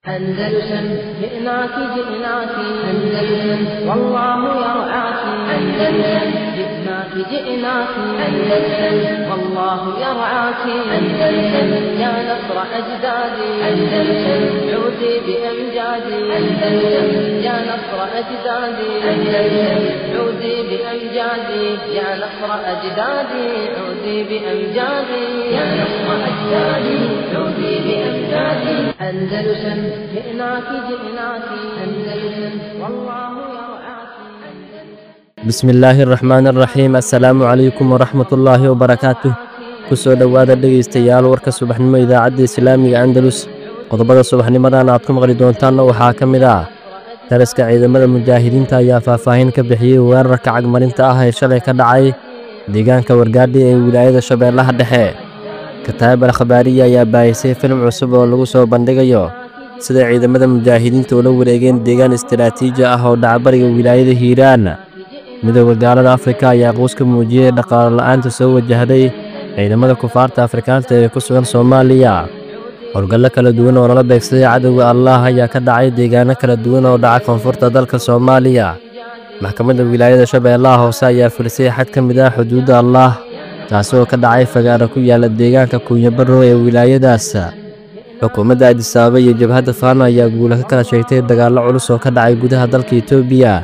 أندلسن جئناك جئناك أندلسن والله يرعاك أندلسن جئناك جئناك أندلسن والله يرعاك أندلسن يا نصر أجدادي أندلسن عودي بأمجادي أندلسن يا نصر أجدادي أندلسن عودي بأمجادي يا نصر أجدادي عودي بأمجادي يا نصر أجدادي عودي بأمجادي أندلسن جئناك جئناك أندلسن والله يرعاك bismillaahi araxmaan araxiim assalaamu calaykum waraxmatullaahi wabarakaatuh ku soo dhowaada dhegaystayaal warka subaxnimo idaacadda islaamiga andalus qodobada subaxnimadan aad ku maqli doontaanna waxaa ka mid ah daraska ciidamada mujaahidiinta ayaa faahfaahin ka bixiyey weerarka cagmarinta ah ee shalay ka dhacay deegaanka wargaadhi ee wilaayada shabeellaha dhexe kataab al khabaariya ayaa baahisay filim cusub oo lagu soo bandhigayo sida ciidamada mujaahidiinta ula wareegeen deegaan istaraatiiji ah oo dhacbariga wilaayada hiiraan midooda gaalada afrika ayaa quus ka muujiyey dhaqaalo la'aanta soo wajahday ciidamada kufaarta afrikaanta ee ku sugan soomaaliya howlgallo kala duwan oo nala beegsaday cadowga allaah ayaa ka dhacay deegaano kala duwan oo dhaca koonfurta dalka soomaaliya maxkamadda wilaayada shabeellaha hoose ayaa filisay xad ka mid ah xuduudda allaah taasi oo ka dhacay fagaaro ku yaala deegaanka kuunyabarrow ee wilaayadaas xukuumadda adisaababa iyo jabhadda faano ayaa guula ka kala sheegtay dagaallo culus oo ka dhacay gudaha dalka etoobiya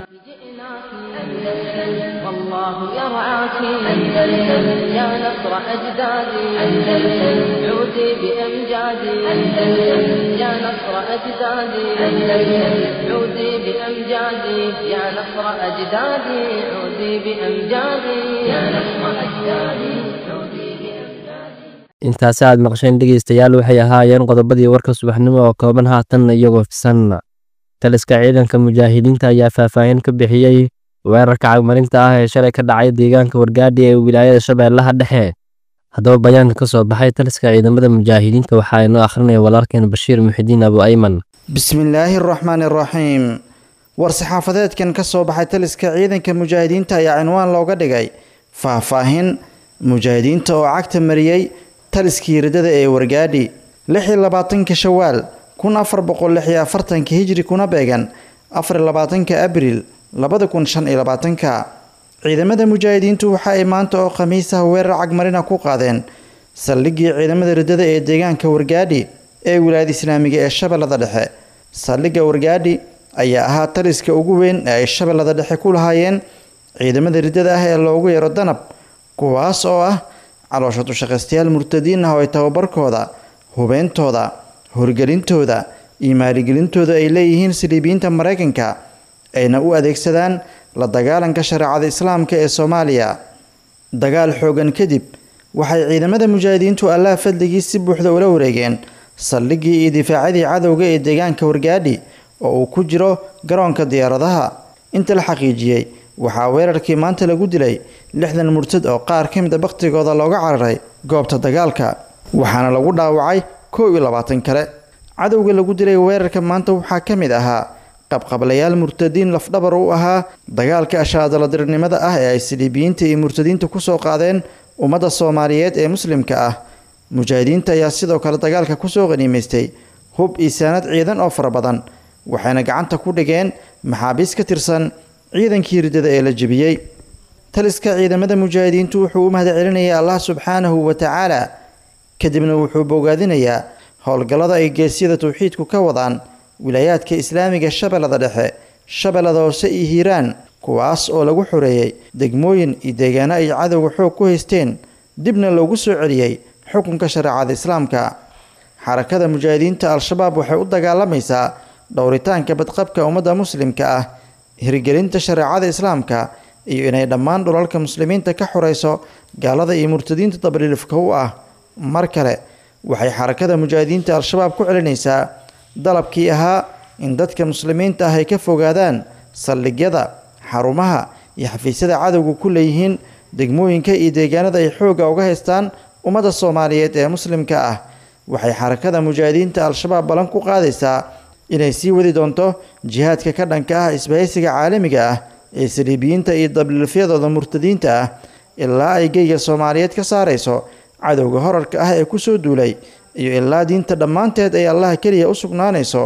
والله يرعاك أندلسن يا نصر أجدادي أندلسن عودي بأمجادي أندلسن يا نصر أجدادي أندلسن عودي بأمجادي يا نصر أجدادي عودي بأمجادي يا نصر أجدادي عودي بأمجادي intaasi aad maqsheen dhegaystayaal waxay ahaayeen qodobadii warka subaxnimo oo kooban haatan iyagoo fisan taliska ciidanka mujaahidiinta ayaa faahfaahin ka bixiyey weerarka cagmarinta ah ee shalay ka dhacay deegaanka wargaadhi ee wilaayada shabeellaha dhexe haddaba bayaanka ka soo baxay taliska ciidamada mujaahidiinta waxaa inoo akhrinaya walaalkeen bashiir muxidiin abu ayman bismillaahi araxmaani araxiim war-saxaafadeedkan ka soo baxay taliska ciidanka mujaahidiinta ayaa cinwaan looga dhigay faahfaahin mujaahidiinta oo cagta mariyey taliskii riddada ee wargaadhi lix iyo labaatanka shawaal kun afar boqol lix iyo afartanka hijri kuna beegan afar iyo labaatanka abriil labada kun shan iyo labaatanka ciidamada mujaahidiintu waxa ay maanta oo khamiis ah weerar cagmarina ku qaadeen saldhiggii ciidamada riddada ee deegaanka wargaadhi ee wilaayada islaamiga ee shabeellada dhexe saldhigga wargaadhi ayaa ahaa taliska ugu weyn ee ay shabeellada dhexe ku lahaayeen ciidamada riddada ah ee loogu yeero danab kuwaas oo ah caloosha dushaqaystayaal murtadiin ah oo ay tababarkooda hubeyntooda horgelintooda iyo maaligelintooda ay leeyihiin saliibiyiinta maraykanka ayna u adeegsadaan la dagaalanka shareecada islaamka ee soomaaliya dagaal xoogan kadib waxay ciidamada mujaahidiintu allaha fadligii si buuxda ula wareegeen saldhiggii iyo difaacadii cadowga ee deegaanka wargaadhi oo uu ku jiro garoonka diyaaradaha inta la xaqiijiyey waxaa weerarkii maanta lagu dilay lixdan murtad oo qaar ka mid a bakhtigooda looga cararay goobta dagaalka waxaana lagu dhaawacay kow iyo labaatan kale cadowga lagu dilay weerarka maanta waxaa ka mid ahaa qabqablayaal murtadiin lafdhabar u ahaa dagaalka ashaadaladirnimada ah ee ay saliibiyiinta iyo murtadiinta kusoo qaadeen ummadda soomaaliyeed ee muslimka ah mujaahidiinta ayaa sidoo kale dagaalka kusoo qaniimaystay hub iyo saanad ciidan oo fara badan waxayna gacanta ku dhigeen maxaabiis ka tirsan ciidankii riddada ee la jebiyey taliska ciidamada mujaahidiintu wuxuu u mahad celinayaa allah subxaanahu wa tacaala kadibna wuxuu bogaadinayaa howlgallada ay geesyada tawxiidku ka wadaan wilaayaadka islaamiga shabeellada dhexe shabeellada hoose iyo hiiraan kuwaas oo lagu xoreeyey degmooyin iyo deegaano ay cadowga xoog ku haysteen dibna loogu soo celiyey xukunka shareecada islaamka xarakada mujaahidiinta al-shabaab waxay u dagaalamaysaa dhowritaanka badqabka ummadda muslimka ah hirgelinta shareecada islaamka iyo inay dhammaan dhulalka muslimiinta ka xoreyso gaalada iyo murtadiinta dabriilifka u ah mar kale waxay xarakada mujaahidiinta al-shabaab ku celinaysaa dalabkii ahaa in dadka muslimiinta ah ay ka fogaadaan saldhigyada xarumaha iyo xafiisyada cadowga ku leeyihiin degmooyinka iyo deegaanada ay xoogga uga haystaan ummadda soomaaliyeed ee muslimka ah waxay xarakada mujaahidiinta al-shabaab ballan ku qaadaysaa inay sii wadi doonto jihaadka ka dhanka ah isbahaysiga caalamiga ah ee saliibiyiinta iyo dabliilfyadooda murtadiinta ah ilaa ay geyga soomaaliyeed ka saarayso cadowga horarka ah ee kusoo duulay iyo ilaa diinta dhammaanteed ay allaha keliya u sugnaanayso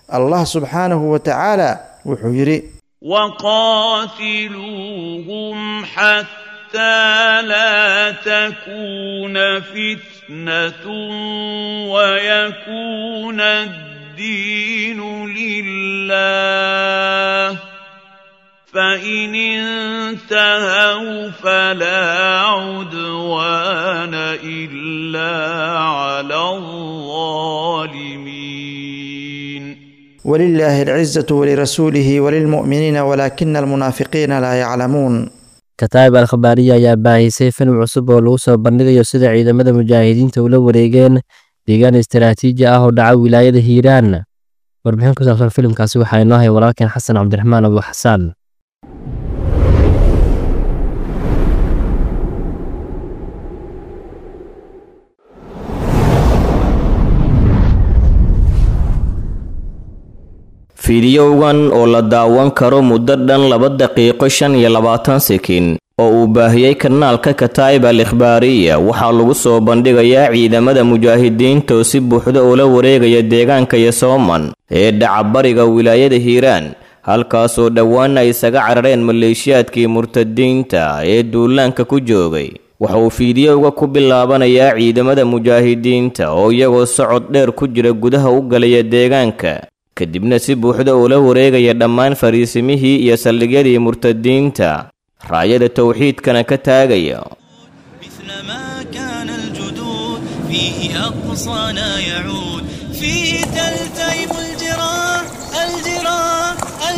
allah subxaanahu wa tacaala wuxuu yidhi وقاتلوهم حتى لا تكون فتنة ويكون الدين لله فإن انتهوا فلا عدوان إلا على الظالمين ولله العزة ولرسوله وللمؤمنين ولكن المنافقين لا يعلمون kataa'ib al khabaariya ayaa baahisay filim cusub oo lagu soo bandhigayo sida ciidamada mujaahidiinta ula wareegeen deegaan istaraatiiji ah oo dhaca wilaayada hiiraan warbixin ku saabsan filimkaasi waxaa inoo hay walaalkeen xasan cabdiraxmaan abu xasaan fiidiyowgan oo la daawan karo muddo dhan laba daqiiqo shan iyo labaatan sekin oo uu baahiyey kanaalka kataa'ib al ikhbaariya waxaa lagu soo bandhigayaa ciidamada mujaahidiinta oo si buuxda ula wareegaya deegaanka yosooman ee dhaca bariga wilaayada hiiraan halkaasoo dhowaana ay isaga carareen maleeshiyaadkii murtadiinta ee duulaanka ku joogay waxa uu fiidiyowga ku bilaabanayaa ciidamada mujaahidiinta oo iyagoo socod dheer ku jira gudaha u galaya deegaanka kadibna si buuxda ula wareegaya dhammaan fariisimihii iyo saldhigyadii murtadiinta raayada towxiidkana ka taagaya مثل ما كان الجدود فيه أقصانا يعود فيه تلتئم الجراح الجراح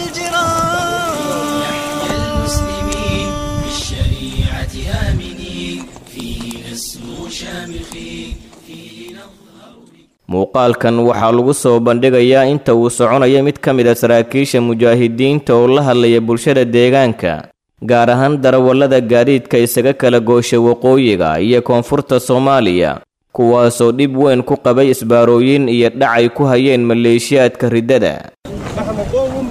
الجراح يحيى المسلمين بالشريعة آمنين فيه نسمو شامخين فيه نظهر muuqaalkan waxaa lagu soo bandhigayaa inta uu soconayo mid ka mid a saraakiisha mujaahidiinta oo la hadlaya bulshada deegaanka gaar ahaan darawallada gaadiidka isaga kala goosha waqooyiga iyo koonfurta soomaaliya kuwaasoo dhib weyn ku qabay isbaarooyin iyo dhacay ku hayeen maleeshiyaadka riddada نحن قوم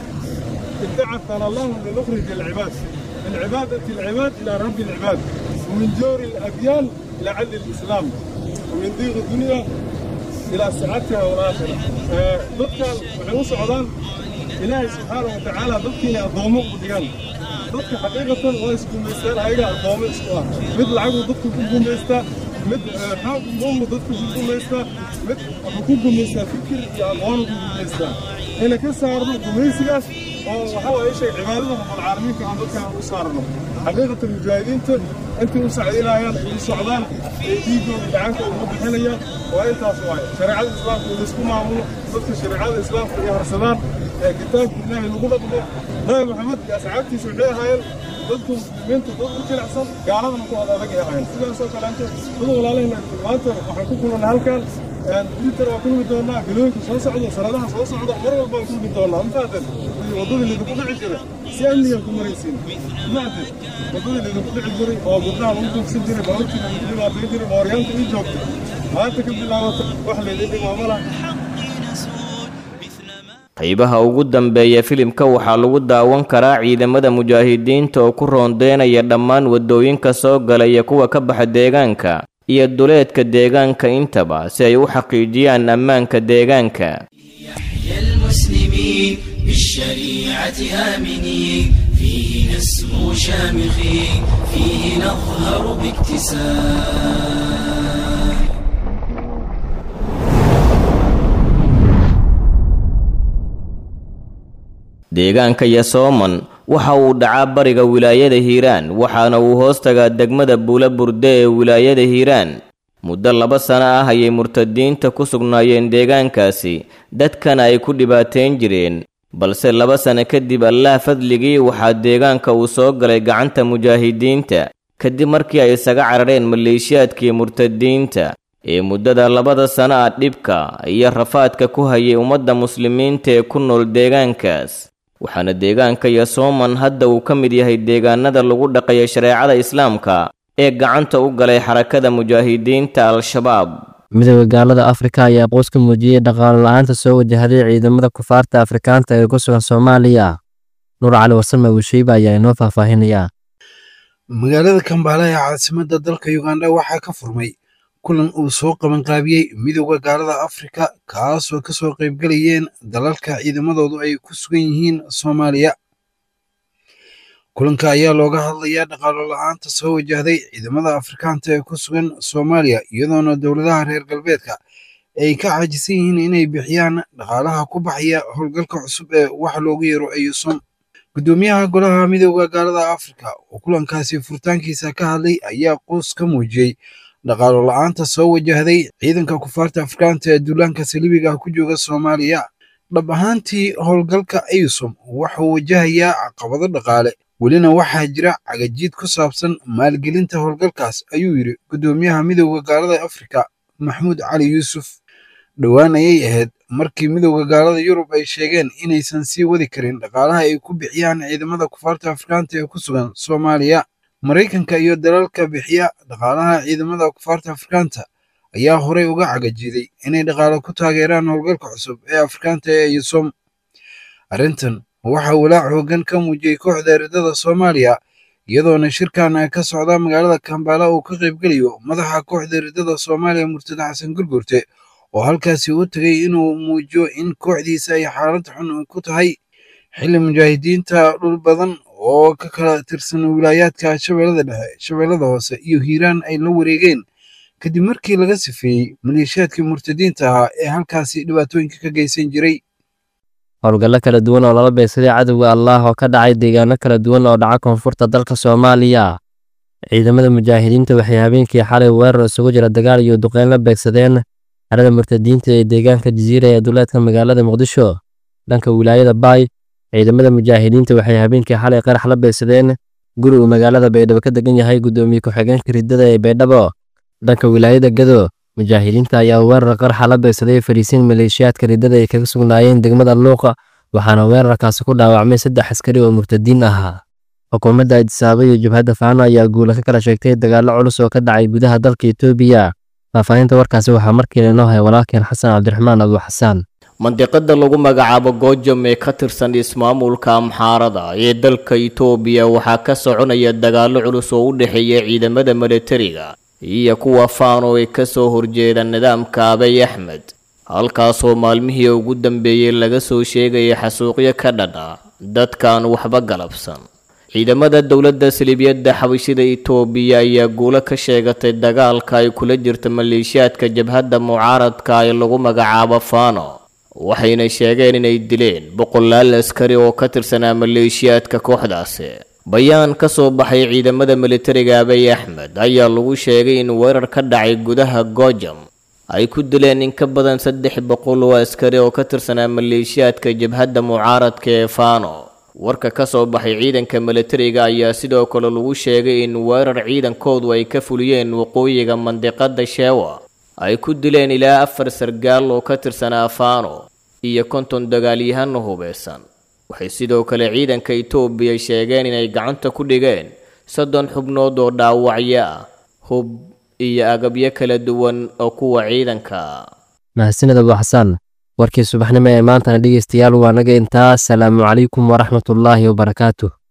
ابتعثنا الله لنخرج العباد من عبادة العباد إلى رب العباد ومن جور الأديان إلى عدل الإسلام ومن ضيق الدنيا إلى سعادتها والآخرة آه، ضدك وحنو سعودان إلهي سبحانه وتعالى ضدك أضومه وديان ضدك حقيقة ويسكن ميستان هيدا أضومه إسكوا مثل عقو ضدك كنكم ميستا مثل حاق ضوم ضدك كنكم ميستا مثل حكوكم ميستا فكر يا أضوانه كنكم ميستا هنا كسارنا كميسيقاس وحاول أي شيء عبادة رب العالمين كان ضدك وصارنا حقيقة المجاهدين أنت مساعدين هايان السعودان ديجو دعانك ومبحنيا وأنت أصواي شريعة الإسلام ونسكو معمولة ضدك شريعة الإسلام في هرسلان كتاب الله نقول لكم نبي محمد يا سعادتي سعودية هايان ضدكم من ضدكم كل أحسن قال هذا نقول هذا بقي هايان سيدا سوى كلامته ضدوا علينا وأنت وحنكون كلنا هالكان تويتر waa kulmi doonaa galooyinka soo socda sanadaha soo socda mar walba waan kulmi doonaa mafaadan wadadii lidinku dhici jira si amnigan ku maraysiin mafaadan wadadii lidinku dhici jiray oo gabdhaha lagu duugsan jiray baabuurtii lagu dhibaatayn jiray mooryaanta ii joogta maanta ka bilaabato wax laydin dhimaamo laha qaybaha ugu dambeeya filimka waxaa lagu daawan karaa ciidamada mujaahidiinta oo ku roondeynaya dhammaan waddooyinka soo gala iyo kuwa ka baxa deegaanka iyo duleedka deegaanka intaba si ay u xaqiijiyaan ammaanka deegaanka يحيى المسلمين بالشريعة آمنين فيه نسمو شامخين فيه نظهر باكتساب deegaanka yasooman waxa uu dhacaa bariga wilaayada hiiraan waxaana uu hoos tagaa degmada buula burde ee wilaayada hiiraan muddo laba sano ah ayay murtadiinta ku sugnaayeen deegaankaasi dadkana ay ku dhibaateyn jireen balse laba sano kadib allah fadligii waxaa deegaanka uu soo galay gacanta mujaahidiinta kadib markii ay isaga carareen maleeshiyaadkii murtadiinta ee muddada labada sano ah dhibka iyo rafaadka ku hayay ummadda muslimiinta ee ku nool deegaankaas waxaana deegaanka yasooman hadda uu ka mid yahay deegaanada lagu dhaqayo shareecada islaamka ee gacanta u galay xarakada mujaahidiinta al-shabaab midooda gaalada afrika ayaa qoys ka muujiyey dhaqaalo la-aanta soo wajahday ciidamada kufaarta afrikaanta ee ku sugan soomaaliya nuur cali warsame wiisheyba ayaa inoo faahfaahinaya magaalada kambala ee caasimadda dalka uganda waxaa ka furmay kulan uu soo qabanqaabiyey midowda gaalada afrika kaasoo ka soo qaybgalayeen dalalka ciidamadoodu ay ku sugan yihiin soomaaliya kulanka ayaa looga hadlayaa dhaqaalo la-aanta soo wajahday ciidamada afrikaanta ee ku sugan soomaaliya iyadoona dowladaha reer galbeedka ay ka caajisan yihiin inay bixiyaan dhaqaalaha ku baxaya howlgalka cusub ee wax loogu yeero ayusom guddoomiyaha golaha midowda gaalada afrika oo kulankaasi furitaankiisa ka hadlay ayaa quus ka muujiyey dhaqaalo la-aanta soo wajahday ciidanka kufaarta afrikaanta ee duulaanka saliibiga ah ku jooga soomaaliya dhab ahaantii howlgalka ayusom wuxuu wajahayaa caqabado dhaqaale welina waxaa jira cagajiid ku saabsan maalgelinta howlgalkaas ayuu yidhi guddoomiyaha midowda gaalada afrika maxamuud cali yuusuf dhowaan ayay ahayd markii midowda gaalada yurub ay sheegeen inaysan sii wadi karin dhaqaalaha ay ku bixiyaan ciidamada kufaarta afrikaanta ee ku sugan soomaaliya maraykanka iyo dalalka bixiya dhaqaalaha ciidamada kufaarta afrikaanta ayaa horey uga cagajiiday inay dhaqaalo ku taageeraan howlgalka cusub ee afrikaanta ee yusom arrintan waxaa walaac hoggan ka muujiyey kooxda eridada soomaaliya iyadoona shirkan ka socda magaalada kambala uu ka qaybgelayo madaxa kooxda eridada soomaaliya murtada xasan gurgurte oo halkaasi u tegay inuu muujiyo in kooxdiisa ay xaalad xun ku tahay xilli mujaahidiinta dhul badan oo ka kala tirsan wilaayaadka shabeellada dhexe shabeellada hoose iyo hiiraan ay la wareegeen kadib markii laga sifeeyey maleeshiyaadkii murtadiinta ahaa ee halkaasi dhibaatooyinka ka geysan jiray howlgallo kala duwan oo lala beegsaday cadowga allaah oo ka dhacay deegaano kala duwan oo dhaca koonfurta dalka soomaaliya ciidamada mujaahidiinta waxay habeenkii xalay weerar isugu jira dagaal iyo duqeyn la beegsadeen xerada murtadiinta ee deegaanka jasiira ee duleedka magaalada muqdisho dhanka wilaayada baay ciidamada mujaahidiinta waxay habeenkii xalay qarax la beegsadeen guri uu magaalada baydhabo ka degan yahay guddoomiye ku-xigeenka riddada ee baydhabo dhanka wilaayada gado mujaahidiinta ayaa weerar qarxa la beegsaday fariisiin maleeshiyaadka riddada ay kaga sugnaayeen degmada luuqa waxaana weerarkaasi ku dhaawacmay saddex askari oo murtadiin ahaa xukuumadda adisaaba iyo jabhadda faano ayaa guula ka kala sheegtay dagaallo culus oo ka dhacay gudaha dalka etoobiya faahfaahinta warkaasi waxaa markiila inoo haya walaalkeen xasan cabdiraxmaan abu xasaan mandiqada lagu magacaabo goojam ee ka tirsan ismaamulka amxaarada ee dalka itoobiya waxaa ka soconaya dagaallo culus oo u dhexeeya ciidamada milatariga iyo kuwa faano ee ka soo horjeeda nidaamka abay axmed halkaasoo maalmihii ugu dambeeyey laga soo sheegaya xasuuqyo ka dhadha dadkaan waxba galabsan ciidamada dowladda saliibyadda xabashida itoobiya ayaa guulo ka sheegatay dagaalka ay kula jirta maleeshiyaadka jabhadda mucaaradka ee lagu magacaabo faano waxayna sheegeen inay dileen boqolaal askari oo ka tirsanaa maleeshiyaadka kooxdaasi bayaan ka soo baxay ciidamada militariga abay axmed ayaa lagu sheegay in weerar ka dhacay gudaha goojam ay ku dileen in ka badan saddex boqol oo askari oo ka tirsanaa maleeshiyaadka jabhadda mucaaradka ee faano warka ka soo baxay ciidanka militariga ayaa sidoo kale lagu sheegay in weerar ciidankoodu ay ka fuliyeen waqooyiga mandiqada sheewa ay ku dileen ilaa afar sargaal oo ka tirsanaa faano iyo konton dagaalyahano hubeysan waxay sidoo kale ciidanka itoobiya sheegeen inay gacanta ku dhigeen soddon xubnood oo dhaawacyo ah hub iyo agabyo kala duwan oo kuwa ciidanka mahadsanid abu xasaan warkii subaxnimo ee maantana dhegeystayaal waa naga intaa asalaamu calaykum waraxmatullaahi wabarakaatuh